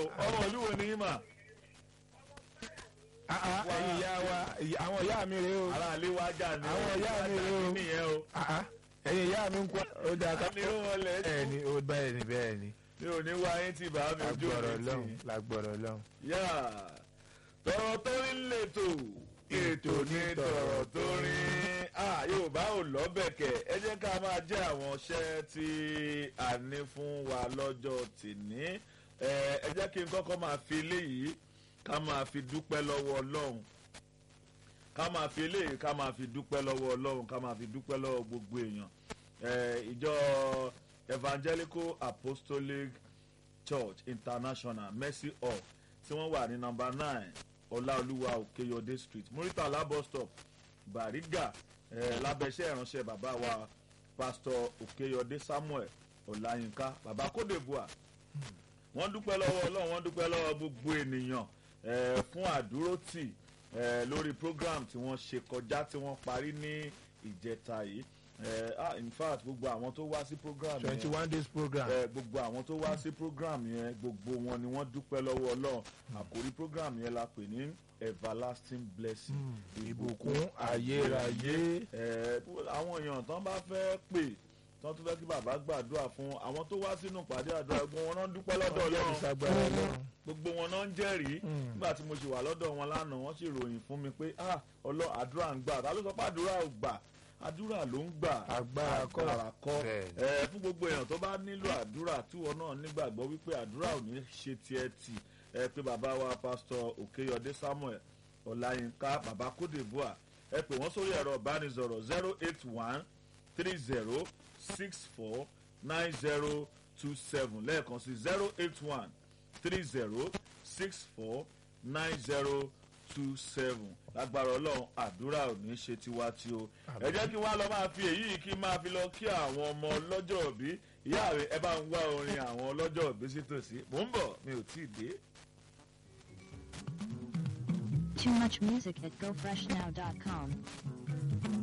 o ọmọ ìlú wo ni yín mà Ah, ah, ẹ̀yin ìyá wa ìyá- àwọn ìyá mi rèé o ara ilé wa jà ní Àwọn ìyá mi rèé o. nìyẹn o Ah, ah, ẹ̀yin ìyá mi ń kọ́ ó dáa ká ní ó wọlé bẹ́ẹ̀ ni ó bẹ́ẹ̀ ni bẹ́ẹ̀ ni mi ò ní wá yín tí bàá mi ojú lágbọ̀rọ̀ mi lọ́hùn tì lágbọ̀rọ̀ lọ́hùn. yá tọrọ tó rí lètò ètò ní tọrọ tó rí Ah, yorùbá ò lọ́bẹ̀kẹ̀ ẹ jẹ́ ká máa jẹ́ àwọn iṣẹ́ tí a ní fún wa lọ́jọ́ tìní ẹ ẹ jẹ́ kí n kọ́kọ́ máa fi eléyìí ká máa fi dúpẹ́ lọ́wọ́ ọlọ́run ká máa fi eléyìí ká máa fi dúpẹ́ lọ́wọ́ ọlọ́run ká máa fi dúpẹ́ lọ́wọ́ gbogbo èèyàn ẹ ìjọ evangelical apostolic church international mercy hall tí wọ́n wà ní nọmba nine ọláolúwa òkèyọdé street muritala bus stop bariga eh, lábẹ́sẹ̀ ìránṣẹ́ bàbá wa pastor òkèyọdé samuel ọláyínká bàbá kódèbùà wọ́n dúpẹ́ lọ́wọ́ ọlọ́run wọ́n dúpẹ́ lọ́wọ́ gbogbo ènìyàn eh, fún àdúrótì eh, lórí program tí wọ́n ṣe kọjá tí wọ́n parí ní ìjẹta yìí eh, ah, in fact gbogbo àwọn tó wá sí program yẹn twenty one days program ẹ gbogbo àwọn tó wá sí program yẹn gbogbo wọn ni wọ́n dúpẹ́ lọ́wọ́ ọlọ́run àkórí program yẹn la pè ní everlasting blessing ìbùkún ayérayé ẹ àwọn èèyàn tán bá fẹ́ pè tán tó fẹ́ kí bàbá gbàdúrà fún àwọn tó wá sínú pàdé àdúrà gbogbo wọn náà dúpẹ́ lọ́dọ̀ ọjọ́ ọlọ́run ìsagbára ọlọ́run gbogbo wọn náà ń jẹ́rìí nígbà tí mo ṣe wà lọ́dọ̀ wọn lánàá wọ́n sì ròyìn fún mi pé ah ọlọ́ àdúrà ń gbà ta ló sọ pé àdúrà ò gbà àdúrà ló ń gbà Agbára kọ́. agbára kọ́ Bẹ́ẹ̀ni. ẹ fún gbogbo èèyàn tó bá nílò àdúrà tíwọ náà nígbàgbọ́ wípé àdúrà ò ní ṣe tiẹ̀ tì ẹ pé bàbá wa pásítọ̀ òkèyọdé samuel ọláyínká bàbá kódèbúà ẹ pè wọ́n sórí ẹ̀rọ ìbánisọ̀rọ̀ zero eight one three zero six four nine zero two seven lẹ́ẹ̀kan sí zero eight one three zero six four nine zero two seven lágbára ọlọ́run àdúrà ò ní ṣe tiwa tí o ẹ jẹ́ kí wọ́n á lọ máa fi èyí kí n máa fi lọ kí àwọn ọmọ ọlọ́jọ́ òbí ìyá rẹ̀ ẹ bá ń wá orin àwọn ọlọ́jọ́ òbí sí tòsí mò ń bọ̀ mi ò tí ì dé. Too much music at gofreshnow.com.